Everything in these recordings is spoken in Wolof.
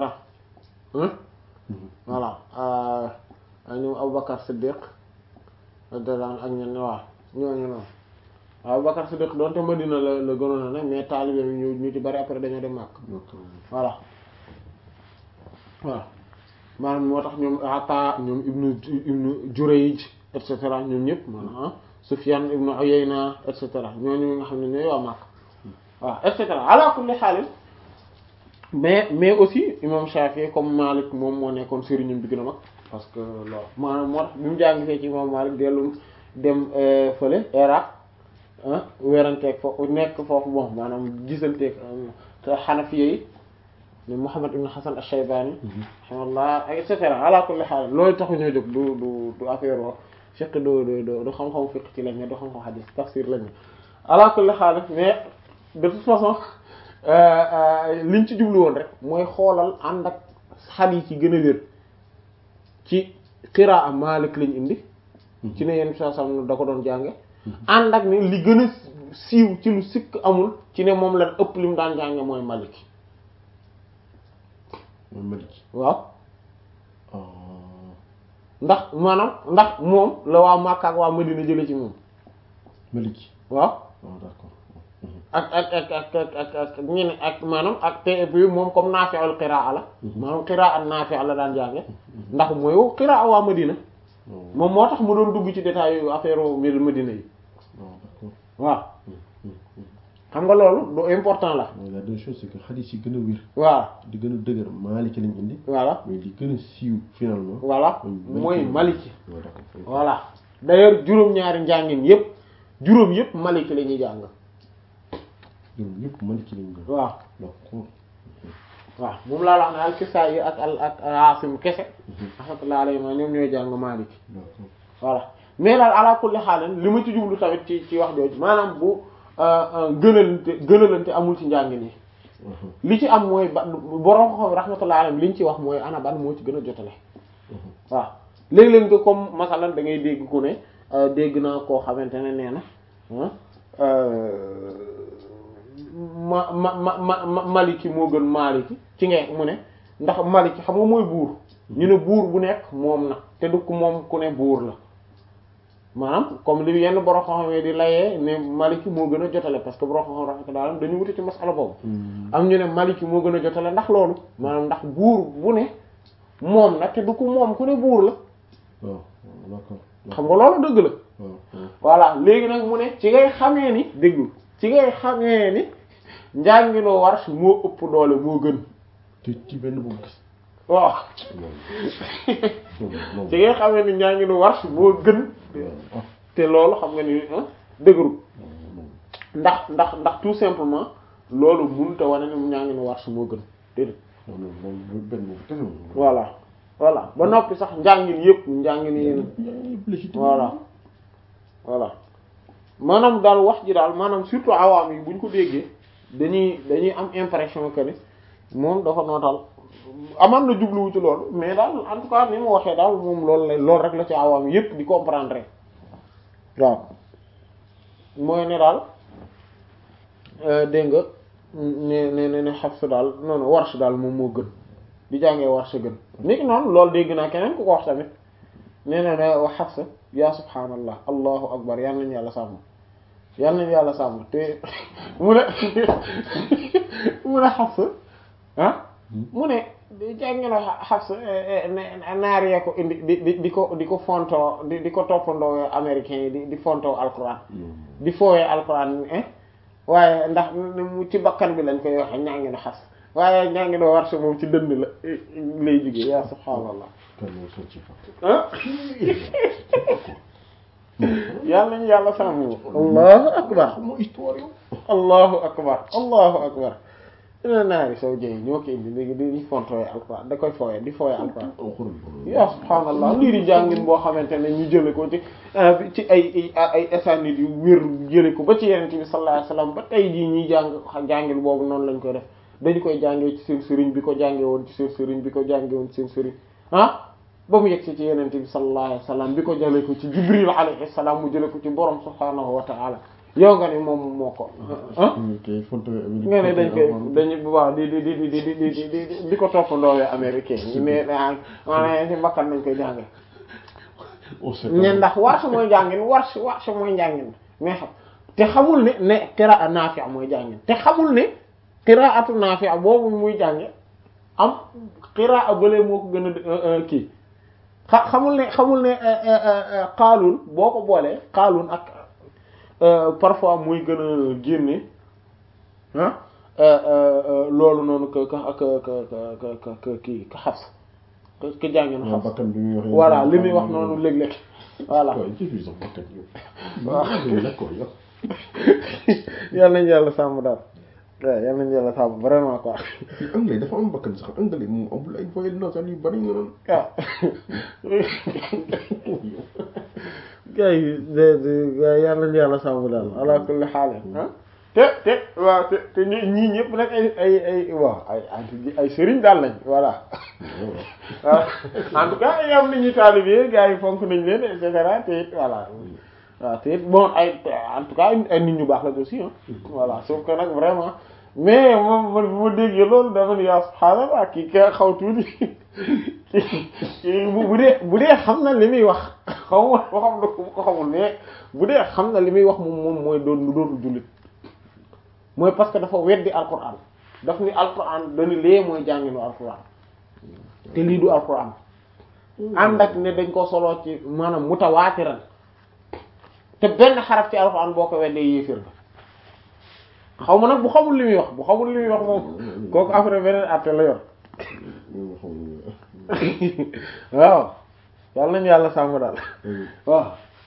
voilà ñoom Aboubacar Siddiq radiyallahu anhu ak ñenn waaw ñooñu noonu Aboubacar Siddiq doonte Madina la la gënoon a ne mais taalibe ñu ñu ci bari après dañoo dem Makka voilà waaw maanaam moo tax ñoom Ata ñoom ibnu ibnu Jurayj et cetera ñoom ñëpp maanaam Sufyan ibnu Uyayna et cetera ñooñu nga xam ne ñooy waa Makka waaw et cetera ala kulli xaalis mais mais aussi imam Shafi comme Malik moom moo nekkoon sëriñam bi gën a mag parce que loolu maanaam moo tax bi mu jàngi fee ci imam Malik dellu dem fële Iraq weranteeg foofu nekk foofu bon maanaam gisanteeg Hanafiya yi ni Muhammad ibn Hasan ash-Shaybani rahimahullah et cetera ala kulli xaal loolu taxu ñoo jóg du du du affaire wo fiqh du du du xam-xam fiqh ci lañ ne du xam-xam hadith tafsir lañ ne ala kulli xaal mais de toute façon liñ ci jublu woon rek mooy xoolal ànd ak hadith yi gën a wér ci qiraa Maalik lañ indi ci ne yenn saa sam da ko doon jànge ànd ak ne li gën a siiw ci lu sikk amul ci ne moom la ëpp li mu daan jànge mooy Maalik mooy Maliki waaw ndax maanaam ndax moom la waa Makka ak waa Madina jële ci moom Maliki waaw waaw d'accord ak ak ak ak ak ak ak ñeneen ak maanaam ak te et puis moom comme naafi'ul qiraa la maanaam qiraa an naafi' la daan jànge ndax mooy qiraa waa Madina moom moo tax mu doon dugg ci détails yu affaire mbir Madina yi waaw d'accord waaw xam nga loolu lu important la mooy la deux choses c'est que xadis yi gën a wér waaw di gën a dëgër Maliki lañ indi voilà mais li gën a siiw finalement voilà mooy mooy Maliki waaw d'accord voilà d'ailleurs juróom-ñaari njàngin yépp juróom yépp Maliki la ñuy jàng ñoom ñëpp Maliki lañ indi waaw d'accord waaw moom laa wax ne al Kisaayi ak al ak Aasim kese rahmatullahi alayhi ma ñoom ñooy jàng Maliki d'accord voilà mais daal ala kulli xaalan li ma ci jublu tamit ci ci wax jooju maanaam bu gënalante gënalante amul ci njàngin yi li ci am mooy ba borom xam rahmatullahi alayhi li ñu ci wax mooy ana ban moo ci gën a jotale waaw léeg-léeg nga comme masalan da ngay dégg ku ne dégg naa koo xamante ne nee na ma ma ma ma maliki moo gën maliki ci ngee mu ne ndax maliki xam nga mooy buur ñu ne buur bu nekk moom na te du ko moom ku ne buur la maanaam comme li yenn borom xam-xam di layee ne maliki moo gën a jotale parce que borom xam-xam rahmatullah dañu wuti ci masala boobu am ñu ne maliki moo gën a jotale ndax loolu maanaam ndax buur bu ne moom na te du ko moom ku ne buur la waaw d'accord xam nga loolu dëgg la waaw waaw voilà léegi nag mu ne ci ngay xamee ni déglu ci ngay xamee ni njàngiloo warsh moo ëpp doole moo gën te ci benn boobu gis waaw ci ngay xamee ni njàngiloo warsh moo gën te loolu xam nga ni dëgëru ndax ndax ndax tout simplement loolu mënut a wane ni njàngiloo warsh moo gën déedéet voilà voilà ba noppi sax njàngin yëpp njàngin yéen voilà voilà maanaam daal wax ji daal maanaam surtout awaam yi bu ñu ko déggee dañuy dañuy am impression que ni moom dafa nootal aman na jubluwu ci loolu mais daal en tout cas ni mu waxee daal moom loolu la loolu rek la ci awaam yi yëpp di comprendre waaw mooy ne daal dégg nga ne ne ne ne Hafs daal noonu Warsh daal moom moo gën di jàngee Warsh gën niki noonu loolu dégg naa keneen ku ko wax tamit nee na ne wax Hafs yaa subhaanallah allahu akbar yal nañu yàlla sàmm yal nañu yàlla sàmm te mu ne mu ne Hafs ah mu ne jàngino Hafs naar yee ko indi di di di ko di ko fontoo di di ko toppandoo américains yi di di fontoo alquran di foowee alquran waaye ndax mu ci bakkan bi lañ koy waxe ñaangino Hafs waaye ñaangino Warsh moom ci dënd la lay jóge yaa subhaanallah ah yàlla nañu yàlla sàmm allahu akbar allahu akbar allahu akbar dina naari soo jëy ñoo ko indi léegi di fontooye alquran da koy fooye di fooye alquran ya subhaanallah lii di jàngin boo xamante ne ñu jële ko ci ci ay ay esanit yu wér jële ko ba ci yenente bi sallallahu alayhi wasallam ba tey jii ñuy jàng jàngin boobu noonu lañ koy def dañu koy jàngee ci seen sëriñ bi ko jàngee woon ci seen sëriñ bi ko jàngee woon ci seen sëriñ ah ba mu yegg si ci yenente bi sallallahu alayhi wasallam bi ko jële ko ci jibril alayhi salaam mu jële ko ci borom subhaanahu wa ta'ala yow nga ni moom moo ko ah kay fonto nga ne dañ koy dañu bu baax di di di di di di di di di ko toppandoo américain ñu ne ah maanaam ci mbakkan nañ koy jànge ne ndax warsh mooy jàngin warsh warsh mooy njàngin mais xam te xamul ne ne qiraa Naafi' mooy jàngin te xamul ne qiraatu Naafi' boobu muy jànge am qiraa bële moo ko gën a kii xa xamul ne xamul ne Qaaluun boo ko boolee Qaaluun ak parfois muy gën a génne ah loolu noonu que que que que que kii ka Hafs que jànginu Hafs bakkan bi muy wax voilà li muy wax noonu léeg-léeg voilà waaw ci fi sax bakkan yow waaw d'accord yow yal nañu yàlla sàmm daal waaw yal nañu yàlla sàmm vraiment quoi anglais dafa am bakkan sax anglais moom amul ay voyelles nasales yu bari nga naan waaw gars yi de de gars yi yal nañu yàlla sàmm daal ala kulli xaal ah te te waaw te te ñii ñëpp nag ay ay ay waaw ay ay sëriñ daal lañ voilà waaw en tout cas ay am nañu taalibe gars yi fonk nañ leen et cetera te it voilà waaw te it bon ay en tout cas ay nit ñu baax la aussi ah voilà sauf que nag vraiment mais moom man bu ma déggee loolu dama ne yaa subhaanallah kii ka xaw tuuti bu bu dee bu dee xam na li muy wax xaw ma waxam na ko xamul mais bu dee xam na li muy wax moom moom mooy doon lu doon jullit mooy parce que dafa weddi alquran daf ni alquran dañu lee mooy jànginu alquran te lii du alquran ànd ak ne dañ ko soloo ci maanaam mutawaatiran te benn xaraf ci alquran boo ko weddee yéefir nga xaw ma nag bu xamul li muy wax bu xamul li muy wax moom kooku après beneen àtte la yor waaw yàlla nañu yàlla sàmm daal waaw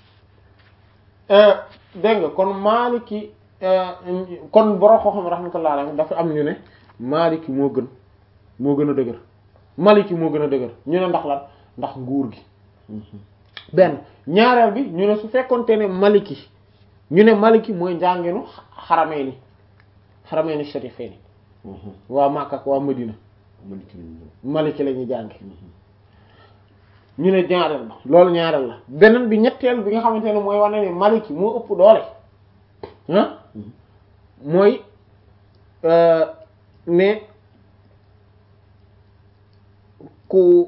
dégg nga kon maaliki kon borom xam-xam rahmatullah alayhi dafa am ñu ne maaliki moo gën moo gën a dëgër maliki moo gën a dëgër ñu ne ndax lan ndax nguur gi benn ñaareel bi ñu ne su fekkonte ne maliki ñu ne maliki mooy njànginu xaramee ni xaramee ni sharifee ni waa Makka ak waa Madina maliki la ñuy jànge ñu ne ñaareel ba loolu ñaareel la beneen bi ñetteel bi nga xamante ne mooy wane ne maliki moo ëpp doole ah mooy ne ku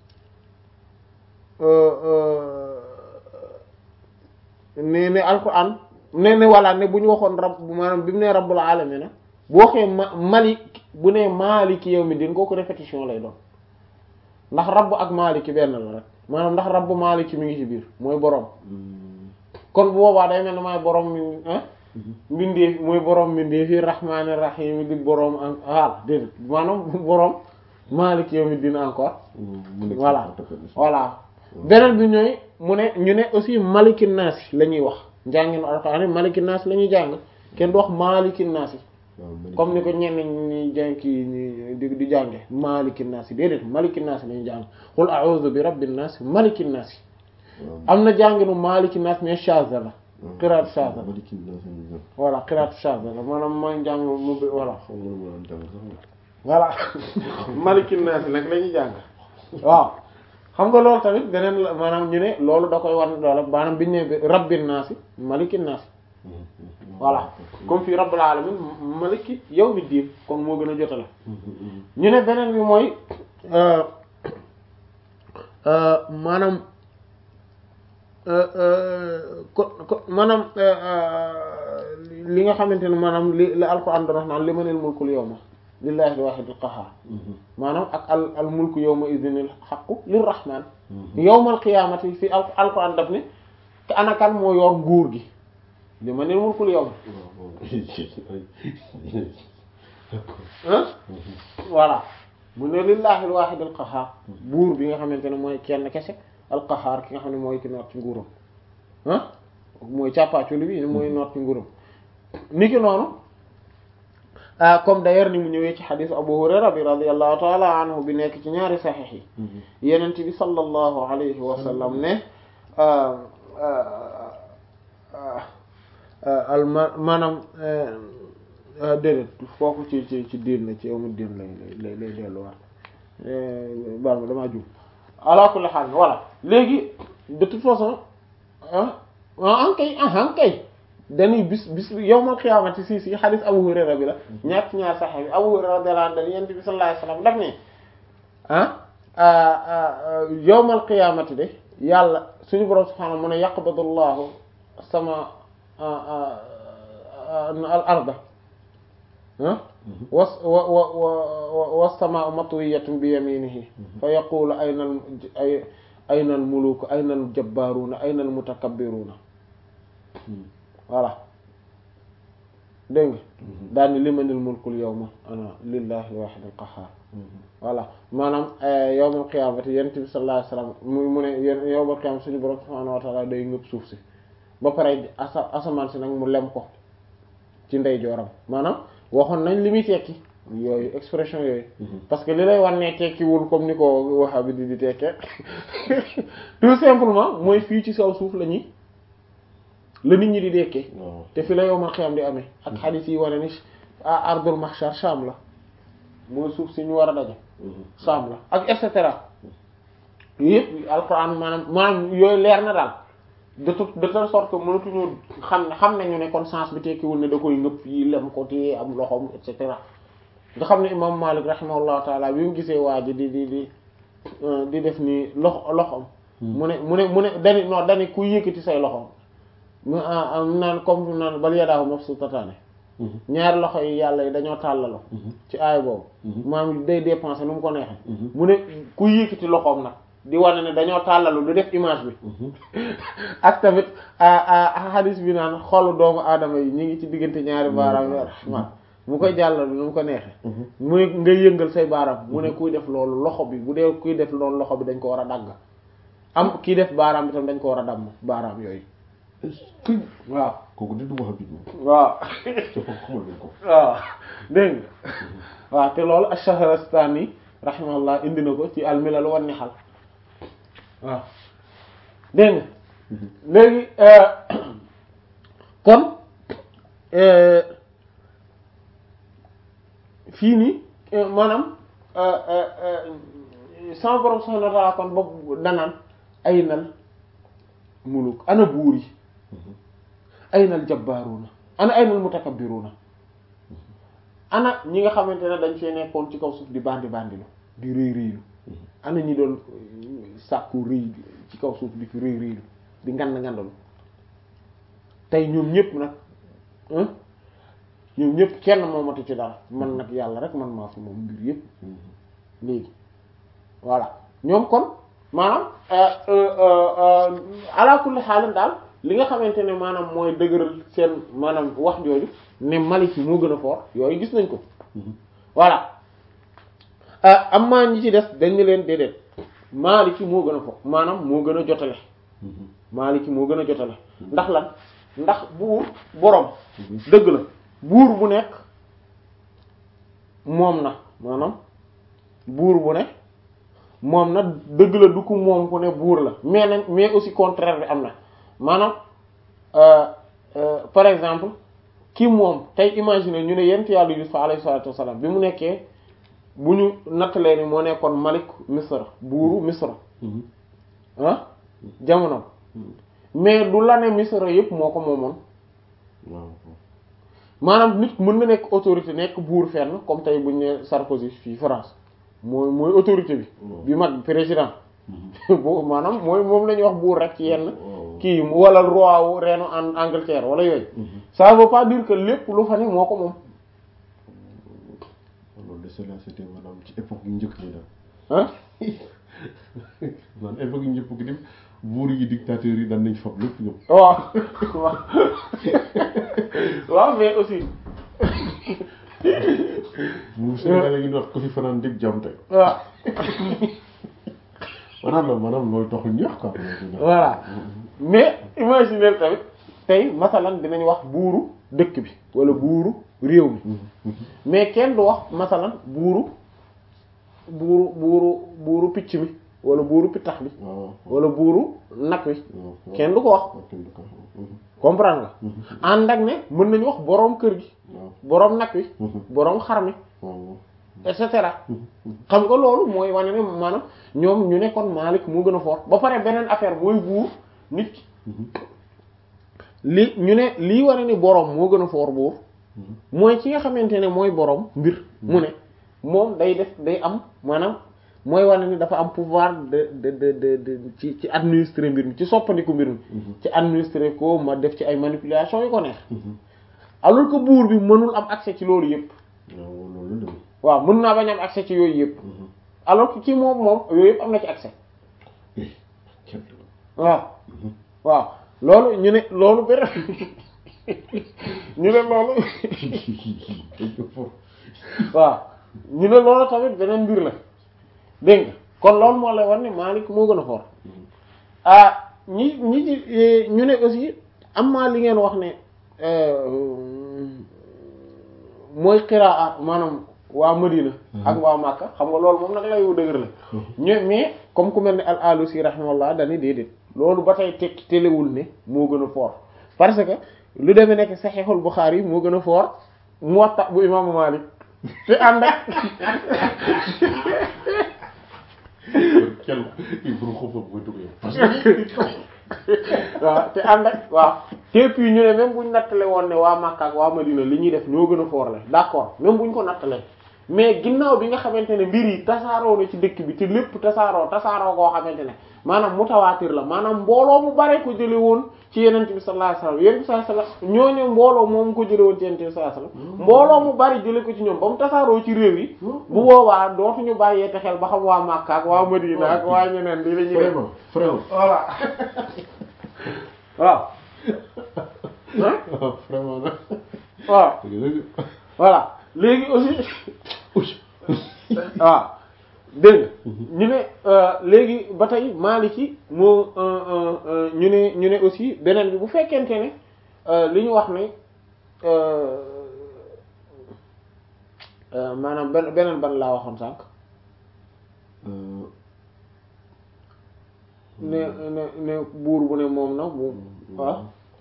ne ne alquran ne ne walla ne bu ñu waxoon rab maanaam bi mu ne rabbul alamin bu waxee ma malik bu ne maliki yow mi din kooku répétition lay doon ndax rabb ak maliki benn la rek maanaam ndax rabb maliki mi ngi ci biir mooy boroom kon bu boobaa day mel ne maay boroom mi ah mbindeef mooy boroom mbindeef yi rahmaani rahim di boroom en voilà déedéet maanaam boroom maliki yow mi din encore voilà voilà beneen bi ñooy mu ne ñu ne aussi maliki naasi la ñuy wax njànginu alxuraan maliki naasi la ñuy jàng kenn du wax maliki naasi comme ni ko ñenn ñi jàng kii di di jànge maliki naasi déedéet maliki naasi la ñuy jàng qul a'udhu bi rabbin naasi maliki naasi am na jànginu maliki naasi mais shaza la qiraat shaza la voilà qiraat shaza la maanaam mooy njàng mu voilà voilà maliki naasi nag la ñuy jàng waaw xam nga loolu tamit beneen la maanaam ñu ne loolu da koy wan doole maanaam biñu ne rabbin naasi maliki naasi voilà comme fii rabbul alamin maliki yawmi diin kon moo gën a jotale ñu ne beneen bi mooy maanaam ko ko maanaam li nga xamante ne maanaam li la alquran doon wax naan li manil mulkul yawma lillahi al-wahidil qahhar maanaam ak al al mulku yawma idhinil haqqu lirrahman yawmal qiyamati fi alquran daf ne te anakan moo yor nguur gi li manil mulkul yawma ah voilà mu ne lillahi al-wahid al-qahhar buur bi nga xamante ne mooy kenn kese al-qahhar ki nga xam ne mooy ki noot ci nguuram ah mooy càppaaculi bi mooy noot ci nguuram niki noonu comme d'ailleurs ni mu ñëwee ci xadisu Abu Hurayra bi radiyallahu ta'ala anhu bi nekk ci ñaari saxiix yi yenent bi sallallahu alayhi wa sallam ne al maanaam déedéet foofu ci ci ci diin la ci yow mu diin lay lay lay delluwaat baal ma damaa jum ala kulli haal voilà léegi de toute façon ah an kay ah kay dañuy bis bis yawmal qiyaamati si si xadis Abu Hurayra bi la ñaar ñaar saxe bi Abu Hurayra radiyallahu anhu dañu yent bi sallallahu alayhi wasallam daf ne ah yawmal qiyaamati de yàlla suñu borom subhaanahu mu ne yaqbadullahu sama al arda was wa wa wa was-samaa'u matwiyatun bi yaminihi fa yaqulu ayna al ay ayna al muluku ayna al jabbaruuna ayna al mutakabbiruuna voilà dégg nga daal ni limanil mulkul yawma ana lillahi al-wahid al-qahhar voilà maanaam yawmal qiyaamati yonent bi sallallahu alayhi wasallam mu mu ne yawmal qiyaamati suñu borom subhaanahu wa ta'ala day ngëb suuf si ba pare asa asamaan si nag mu lem ko ci ndeyjooram maanaam waxoon nañ li muy tekki yooyu expression yooyu parce que li lay wan ne tekkiwul comme ni ko waxa bi di di tekkee tout simplement mooy fii ci kaw suuf la ñuy la nit ñi di dekkee te fi la yowmal xiyam di amee ak xadiis yi wane ni ardul mahshar Sham la mooy suuf si ñu war a daje Sham la ak et cetera yëpp alquran maanaam maanaam yooyu leer na daal de toute de telle sorte que mënatuñu xam ne xam nañu ne kon sens bi tekkiwul ne da koy ngëpp yi lem ko téye am loxoom et cetera nga xam ne imam Malik rahimahullahu taala bi mu gisee waa ji di di di di def nii loxo loxoom mu ne mu ne mu ne dani non dani ku yëkkati say loxoom mu naan comme naan bal yadaahu mabsuutataani ñaari loxo yi yàlla yi dañoo tàllalo ci aay boobu maam day dépenser nu mu ko neexee mu ne ku yëkkati loxoom nag di wane ne dañoo tàllalu di def image bi ak tamit hadis bi naan xolu doomu aadama yi ñu ngi ci diggante ñaari baaraam yi rahman mu koy jàllalu nu mu ko neexee mu ne ngay yëngal say baaraam mu ne kuy def loolu loxo bi bu dee kuy def loolu loxo bi dañ ko war a dagg am kii def baaraam bi tam dañ ko war a damm baaraam yooyu kii waaw kooku di du wax bi waaw te foofu xamal nañ ko waaw dégg nga waaw te loolu ash-Shahrastani rahimahullah indi na ko ci al-Milal wan Nihal waaw dégg nga léegi kon fii nii maanaam sama borom subhanahu wa ta'ala kon boobu danaan aynal muluk ana buur yi aynal jabbaaruna ana aynal mutakabbiruna ana ñi nga xamante ne dañ fee nekkoon ci kaw suuf di bandi bandi lu di rëy rëylu ana ñi doon sàkku rëy ci kaw suuf di fi rëy rëylu di ngand ngandalu tey ñoom ñëpp nag ñoom ñëpp kenn moomatu ci dara man nag yàlla rek man maa fi moom mbir yëpp léegi voilà ñoom kon maanaam ala kulli xaalin daal li nga xamante ne maanaam mooy dëgëral seen maanaam wax jooju ne Malik moo gën a fort yooyu gis nañ ko voilà am maa ñi ci des dañ ne leen déedéet Maliki moo gën a fort maanaam moo gën a jotale Maliki moo gën a jotale ndax lan ndax buur boroom dëgg la buur bu nekk moom na maanaam buur bu ne moom na dëgg la du ko moom ku ne buur la mais nañ mais aussi contraire bi am na maanaam par exemple ki moom tey imaginer ñu ne yent yàlla Yusuf alayhi salatu wassalam bi mu nekkee bu ñu nattalee ni moo nekkoon malik misra buuru misra ah jamono mais du la ne misra yëpp moo ko moomoon maanaam nit mën na nekk autorité nekk buur fenn comme tey bu ñu ne Sarkozy fii France mooy mooy autorité bi bi mag président bo maanaam mooy moom la ñuy wax buur rek ci yenn kii wala roi wu reenu en Angleterre wala yooyu ça veut pas dire que lépp lu fa ne moo ko moom loolu de cela c'était maanaam ci époque yu njëkk yi daal ah maanaam époque yu njëkk gi dem buur yi dictateurs yi daan nañ fab lépp ñoom waaw waaw waaw mais aussi buur Sénégal yi ñu wax ko fi fanaan dégg jàmm tey waaw maanaam maanaam loolu taxul ñuy wax quoi voilà mais imaginer tamit tey masalan dinañ wax buuru dëkk bi wala buuru réew mi mais kenn du wax masalan buuru buuru buuru buuru picc mi wala buuru pittax bi waaw wala buuru nag wi waaw kenn du ko wax kenn du ko wax comprendre nga ànd ak ne mën nañu wax boroom kër gi waaw boroom nag wi boroom xar mi waaw et cetera xam nga loolu mooy wane ne maanaam ñoom ñu nekkoon Maalik moo gën a fort ba pare beneen affaire mooy buur nit ki li ñu ne lii wane ni boroom moo gën a foor buur mooy ci nga xamante ne mooy boroom mbir mu ne moom day def day am maanaam mooy wane ni dafa am pouvoir de de de de de ci ci administrer mbir mi ci soppandiku mbir mi ci administrer ko ma def ci ay manipulation yu ko neex alors que buur bi mënul am accès ci loolu yëpp waaw loolu la waaw mën naa bañ am accès ci yooyu yëpp alors que ci moom moom yooyu yëpp am na ci accès waaw waaw loolu ñu ne loolu benn ñu ne loolu waaw ñu ne loolu tamit beneen mbir la dégg nga kon loolu moo lay wan ne Maalik moo gën a fort ah ñi ñi ci ñu ne aussi am maa li ngeen wax ne mooy qiraa maanaam waa Madina ak waa Makka xam nga loolu moom nag lay wu dëgër la ñu mais comme ku mel ne al alusi rahimahullah dani déedéet loolu ba tey tekki telewul ne moo gën a fort parce que lu demee nekk Sahihul Bukhari moo gën a fort Muwatta bu imaamu Malik te ànd ak kenn kii bu ko foofu mooy dugg yow parce que waaw te ànd ak waaw te puis ñu ne même buñ nattale woon ne waa Makka ak waa Madina li ñuy def ñoo gën a fort la d'accord même buñ ko nattalee mais ginnaaw bi nga xamante ne mbir yi tasaaroo na ci dëkk bi te lépp tasaaroo tasaaroo koo xamante ne maanaam mutawaatir la maanaam mbooloo mu bare ko jële woon ci yenent bi sallallahu alayhi wasallam yenent bi sallallahu alayhi wasallam ñooñu mbooloo moom ko jële woon ci yenent bi sallallahu alayhi wasallam mbooloo mu bari jële ko ci ñoom ba mu tasaaroo ci réew yi bu boobaa dootuñu bàyyee te xel ba xam waa Makka ak waa Madina ak waa ñeneen li la ñuy def vraiment vraiment voilà waaw waaw vraiment nag waaw dëgg voilà léegi aussi dëgg waaw dégg nga ñu ne léegi ba tey Maliki moo ñu ne ñu ne aussi beneen bi bu fekkente ne li ñu wax ne maanaam benn beneen ban laa waxoon sànq ne ne ne buur bu ne moom na bu waaw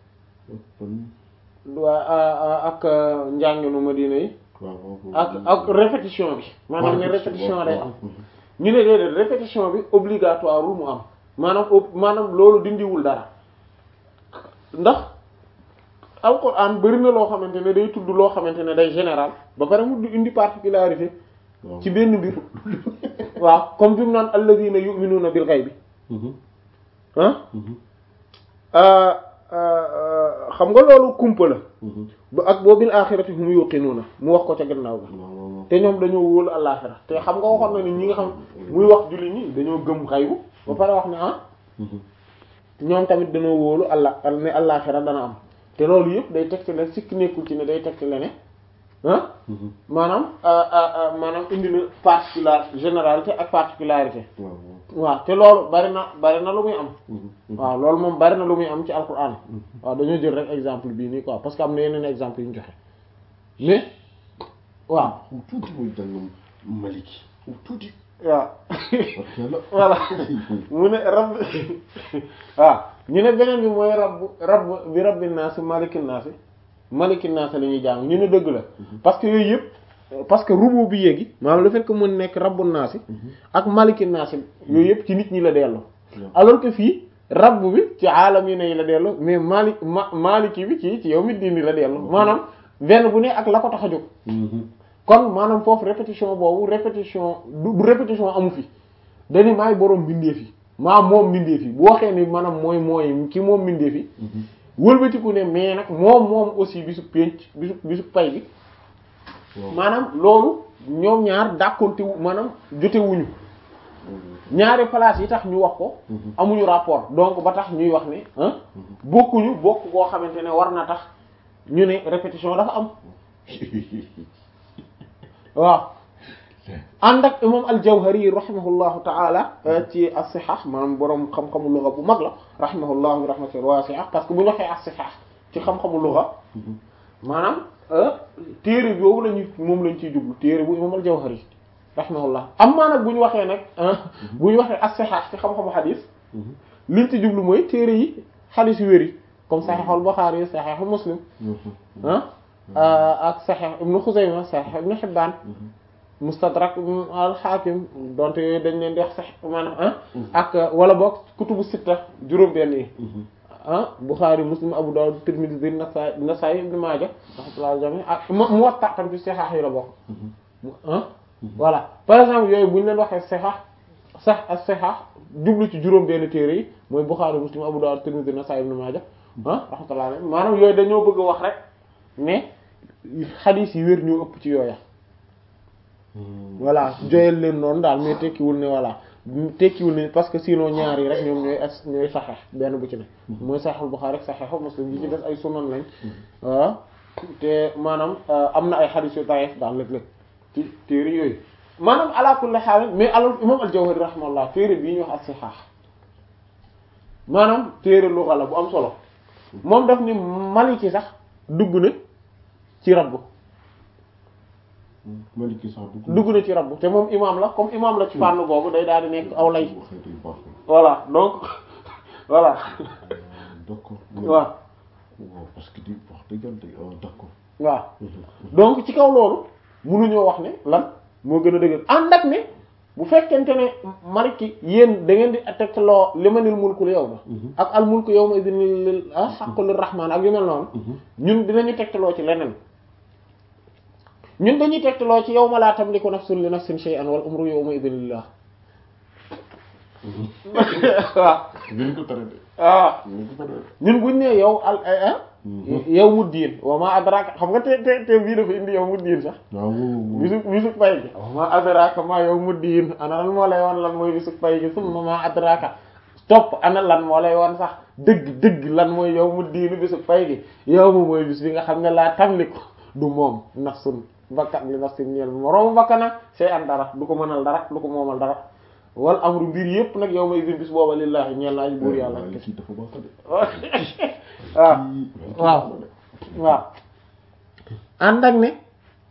waa ak njànginu Madina yi ak ak répétition bi maanaam ne répétition day am ñu ne déedéet répétition bi obligatoire mu am maanaam maanaam loolu dindiwul dara ndax alquran bari na loo xamante ne day tudd loo xamante ne day général ba pare mu indi particularité ci benn mbir waaw comme bi mu naan alladhina yu'minuna bil ghaibi ah xam nga loolu kumpa la ba ak boo bil axirati hum yuqinuna mu wax ko ca gannaaw ga te ñoom dañoo wóolu àllaaxira te xam nga waxoon na ni ñi nga xam muy wax julli ñi dañoo gëm xaybu ba pare wax ne ah ñoom tamit dañoo wóolu allah ne àllaaxira dana am te loolu yëpp day tegte la sikk nekkul ci ne day tegte la ne ah maanaam maanaam indi na particular généralité ak particularité waaw te loolu bari na bari na lu muy am waaw loolu moom bari na lu muy am ci alquran waaw dañoo jël rek exemple bii nii quoi parce que am na yeneen exemple yu ñu joxe mais waaw tuuti muy jàng maliki tuuti waaw voilà mu ne rabb waaw ñu ne beneen bi mooy rabb rabb bi rabbi naasi malikin naasi malikin naasi la ñuy jàng ñu ne dëgg la parce que yooyu yëpp parce que rubu bi yéegi maanaam le fait que mën nekk rabbu naasi ak malikin naasi yooyu yëpp ci nit ñi la dellu alors que fii rabb bi ci aalamiina yi la dellu mais mali ma maliki bi ci ci yow mi diini la dellu maanaam benn bu ne ak la ko tax a jóg kon maanaam foofu répétition boobu répétition du répétition amu fi dañu maay boroom mbindeef yi maa moom mbindeef yi bu waxee ni maanaam mooy mooy ki moom mbindeef yi wëlbatiku ne mais nag moom moom aussi bisu pénc bisu bisu pay bi maanaam loolu ñoom ñaar dàkkonte wu maanaam jotewuñu ñaari place yi tax ñu wax ko amuñu rapport donc ba tax ñuy wax ne bokkuñu bokk koo xamante ne war na tax ñu ne répétition dafa am waaw ànd ak imam al-Jawhari rahimahullahu ta'ala ci as-sihah maanaam boroom xam-xamu lugha bu mag la rahimahullahu rahmatan wasi'a parce que bu ñu waxee as-sihah ci xam-xamu lugha maanaam téere boobu lañu moom lañ ciy jublu téere bu imam al-Jawhari rahimahullah amma nag bu ñu waxee nag bu ñu waxee as-sihah ci xam-xamu xadis liñ ci jublu mooy téere yi xadis yu wér yi comme Sahihul Bukhari Sahih Muslim ah ak Sahih Ibn Khuzaymah Sahih Ibn Hibban Mustadrak al-Hakim donte yooyu dañ leen di wax sax maanaam ak wala boog kutubu sitta juróom-benn yi ah Bukhari Muslim Abu Dawud Tirmidhi Nasaa'i Nasaa'i Ibn Maaja rahmatullahi jami ak Muwatta tam ci sahih yi la bokk ah voilà par exemple yooyu bu ñu leen waxee sahih sax ak sahih jublu ci juróom benn téere yi mooy Bukhari Muslim Abu Dawud Tirmidhi Nasaa'i Ibn Maaja ah rahmatullahi alayhi maanaam yooyu dañoo bëgg a wax rek mais xadiis yi wér ñoo ëpp ci yooya voilà joyal leen noonu daal mais tekkiwul ne voilà tekkiwul ne parce que sinon ñaar yi rek ñoom ñooy as ñooy saxeex benn bu ci ne mooy saxeexul Buxaari rek saxeexu Muslim yi ci des ay sunan lañ waaw te maanaam am na ay xadiis yu daif daal léeg-léeg ci téere yooyu maanaam ala kulli haal mais alors imam al-Jawhari rahimahullah téere bii ñu wax as-Sihah maanaam téere luxa la bu am solo moom daf ni Maliki sax dugg na ci rabbu Maliki sax dugg dugg na ci rabbu te moom imam la comme imam la ci fànn googu day daal di nekk aw lay voilà donc voilà d'accord waaw waaw parce que di wax dëgg yàlla d'accord waaw donc ci kaw loolu mënuñoo wax ne lan moo gën a dëgër ànd ak ne bu fekkente ne maliki yéen da ngeen di tegtaloo limanil mulkul yawma ak al mulku yawma idin lil haqqu lir rahman ak yu mel noonu ñun dinañu tegtaloo ci leneen ñun dañuy tegtaloo ci yawma la tamliku nafsun li nafsin shay'an wal umru yawma idin lillah waaw ngeen ko tere de waaw ngeen ko tere ñun buñ ne yow al yow mu diin wa ma adraka xam nga te te te bii dafa indi yow mu diin sax waaw bisu bisu pay gi wa ma adraka ma yow mu diin ana lan moo lay wan lan mooy bisu pay gi summa ma adraka topp ana lan moo lay wan sax dëgg dëgg lan mooy yow mu diinu bisu pay gi yow mu mooy bis bi nga xam ne laa tamliku du moom nafsun bakkan li nafsin ñeel moroomu bakkana sey an dara du ko mënal dara du ko moomal dara wal amru mbir yépp nag yow may bis booba lillahi ñeel naa buur yàlla kii dafa baax de waaw waaw waaw ànd ak ne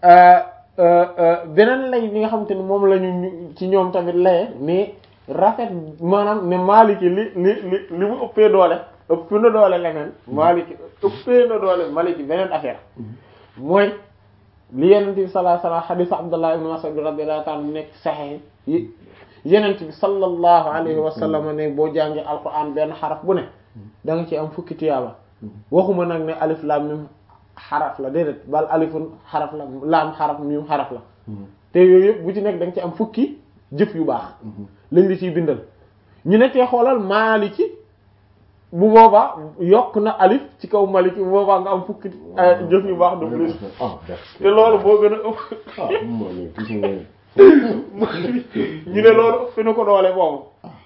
beneen lay bi nga xamante ni moom lañu ñu ci ñoom tamit laye mais rafet maanaam ne Maliki li li li li mu ëppee doole ëpp na doole leneen Maliki ëppee na doole Maliki beneen affaire mooy li yenent bi sallallahu alayhi wasallam hadith Abdullah ibn Mas'ud radiyallahu ta'ala nekk sahih yi yenent bi sallallahu alayhi wasallam ne boo jàngee alquran benn xaraf bu ne da nga ci am fukki tiyaaba waxuma nag ne alif lam mim xaraf la déedéet bal alifun xaraf la laam xaraf mim xaraf la te yooyu yëpp bu ci nekk da nga ci am fukki jëf yu baax lañ li ciy bindal ñu ne tee xoolal maaliki bu boobaa yokk na alif ci kaw maliki bu boobaa nga am fukki jëf yu baax de plus te loolu boo gën a ëpp ñu ne loolu ëpp na ko doole boobu